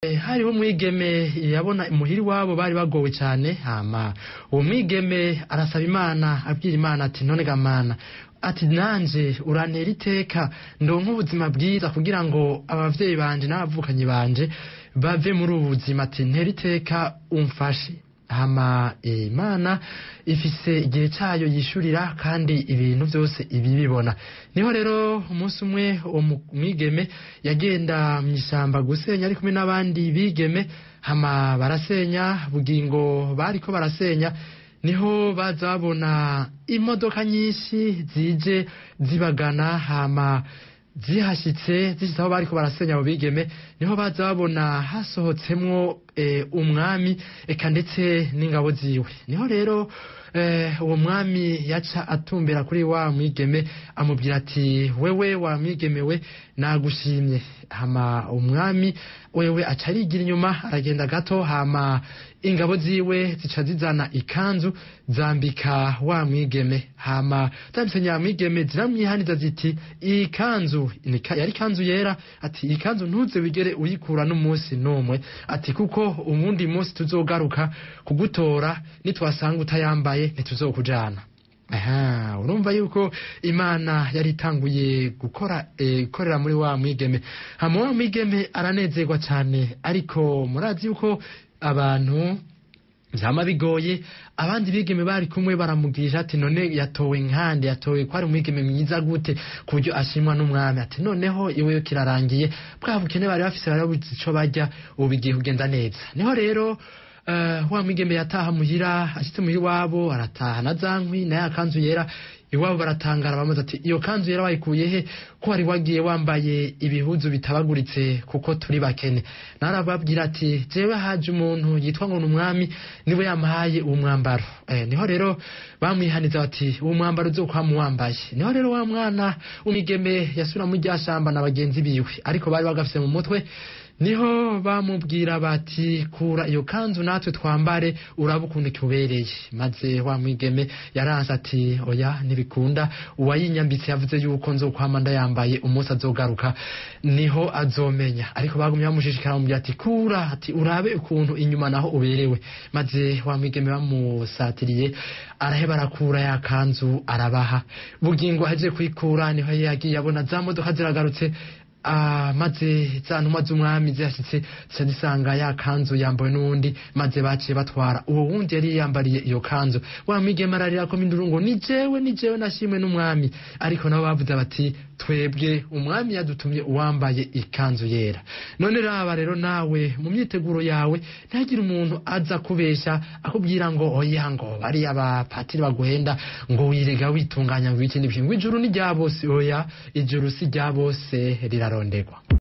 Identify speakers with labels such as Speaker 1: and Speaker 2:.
Speaker 1: hariho umwigeme yabona imuhira iwabo bari bagowe cyane hama uwo mwigeme arasaba imana abwira imana ati none gamana ati nanje urantera iteka ndonke ubuzima bwiza kugira ngo abavyeyi banje n'abavukanyi banje bave muri ubu buzima ati ntera iteka umfashe hama imana ifise igihe cyayo yishurira kandi ibintu byose ibibibona niho rero umunsi umwe uwo mwigeme yagenda mu ishyamba gusenya ari kumwe n'abandi bigeme hama barasenya bugingo bariko barasenya niho baza babona imodoka nyinshi zije zibagana hama zihashyitse zishyize aho bariko barasenya abo bigeme niho baza babona hasohotsemwo umwami eka ndetse n'ingabo ziwe niho rero uwo mwami yaca atumbera kuri wa mwigeme amubwira ati wewe wa mwigeme we nagushimye hama umwami wewe aca arigira inyuma aragenda gato hama ingabo ziwe zica zizana ikanzu zambika wa mwigeme hama zambitse nya mwigeme ziramwihaniza ziti iyi kanzu yari kanzu yera ati iyi kanzu ntuze wigere uyikura n'umunsi n'umwe ati kuko ubundi munsi tuzogaruka kugutora nitwasanga utayambaye ntituzokujana aha urumva yuko imana yari itanguye gukora ikorera muri wa mwigeme hama wa mwigeme aranezerwa cyane ariko murazi yuko abantu byama bigoye abandi bigeme bari kumwe baramugisha ati none yatowe nkande yatowe ko ari umwigeme mwiza gute ku buryo ashimwa n'umwami ati noneho iwe kirarangiye bwa bukene bari bafise bari babuze ico barya ubu bigiye kugenda neza niho rero uh, wa mwigeme yataha muhira ashitse muhira iwabo arataha na za nkwi na ya kanzu yera iwabo baratangara bamaze ati iyo kanzu yera wayikuye he ko wari wagiye wambaye ibihuzu bitabaguritse kuko turi bakene narababwira ati jewe haje umuntu yitwa ngo n'umwami niwe yamuhaye uwo mwambaro eh, niho rero bamwihaniza bati uwo mwambaro uzokwama wambaye niho rero wa mwana umigeme yasubira mu rya shamba na bagenzi biwe ariko bari bagafise mu mutwe niho bamubwira bati kura iyo kanzu natwe twambare uraba ukuntu ikubereye maze wa mwigeme yaranse ati oya ntibikunda uwayinyambitse yavuze yuko nzokwama ndayambaye umunsi azogaruka niho azomenya ariko bagumye bamushishikara bamubwira ati kura ati urabe ukuntu inyuma naho uberewe maze wa mwigeme bamusatiriye araheba arakura ya kanzu arabaha bugingo aje kuyikura niho yagiye abona za modoka ziragarutse Ah, maze za ntumwa z'umwami zihashyitse zica zisanga ya kanzu yambawe n'uwundi maze baciye batwara uwo wundi yari yiyambariye iyo kanzu wa mwigeme ararira ko minduru ngo ni jewe ni jewe nashimwe n'umwami ariko nabo bavuze bati twebwe umwami yadutumye uwambaye ikanzu yera none raba rero nawe mu myiteguro yawe ntihagire umuntu aza kubesha akubwira ngo oya ngo bariya bapatiri baguhenda ngo wirega witunganya ngo iki n'ibiki ngo ijuru ni rya bose oya ijuru si rya bose rirarondegwa